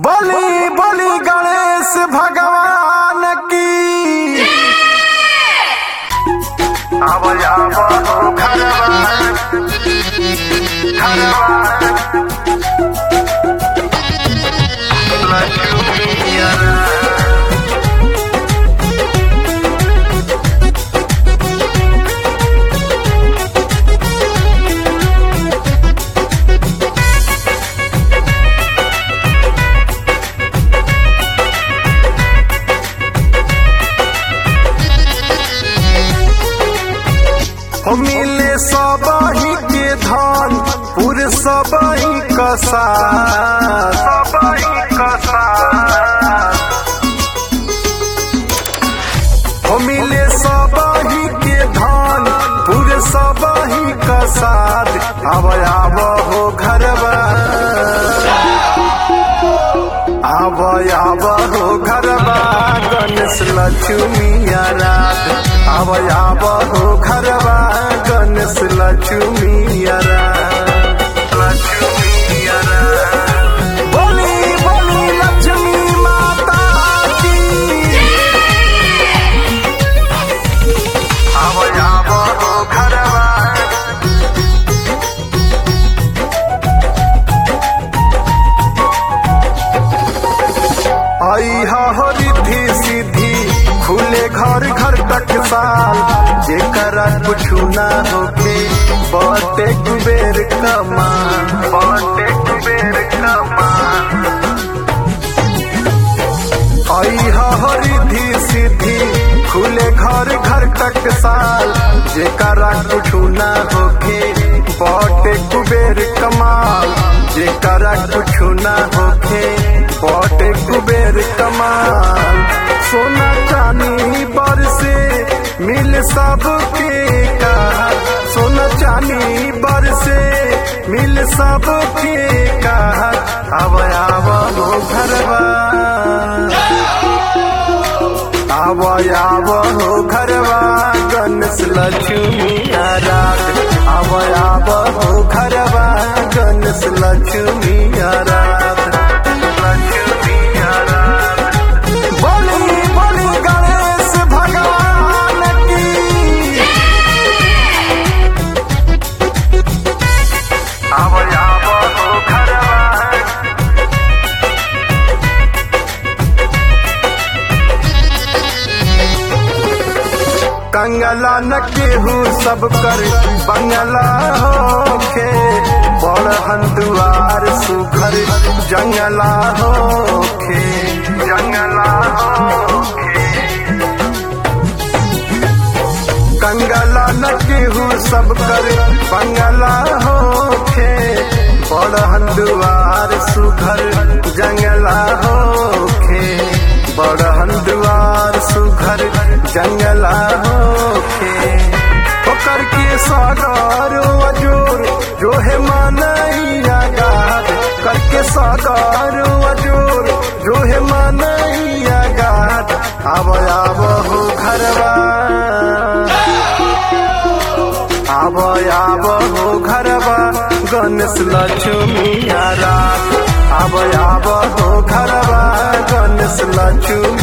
बोली बोली गणेश भगवान की अब अब घरवा घरवा लक्ष्मीया हो मिले सबही के धन पुर सबही कसा सबही कसा हो मिले सबही के धन पुर सबही कसाद अब आब हो घरवा आब आब हो घरवा गणेश लक्ष्मी रात आब आब हो घरवा गणेश लक्ष्मी रात लक्ष्मी रात बोली बोली लक्ष्मी माता की आब आब हो घरवा आई हो रिद्धि सिद्धि खुले घर घर तक साल जेकरा कुछु ना होके बटे कुबेर कमा बटे कुबेर कमा आई हो रिद्धि सिद्धि खुले घर घर तक साल जेकरा कुछु ना होके बटे कुबेर कमाल जेकरा कुछु ना होके बटे कुबेर कमाल सोना चांदी बर से मिल सबके कहा सोना चांदी बर से मिल सबके कहा अब आब हो घरवा आब आब हो घरवा गणेश लक्ष्मी रात आब आब हो घरवा गणेश लक्ष्मी रात लक्ष्मी रात बोली बोली गणेश भगवान की आब आब हो घरवा कंगला न केहू सब कर बंगला होखे बड़ हंदुआर सुघर जंगला होखे जंगला होखे कंगला न केहू सब कर बंगला होखे बड़ हंदुआर सुघर जंगला होखे बड़ हंदुआर सुघर जंगला होखे ओकर के सागर अजोर जो है मानैया गाद करके सागर अजोर जो है मानैया गाद आब आब हो घरवा आब आब हो घरवा गणेश लक्ष्मी रात आब आब हो घरवा गणेश लक्ष्मी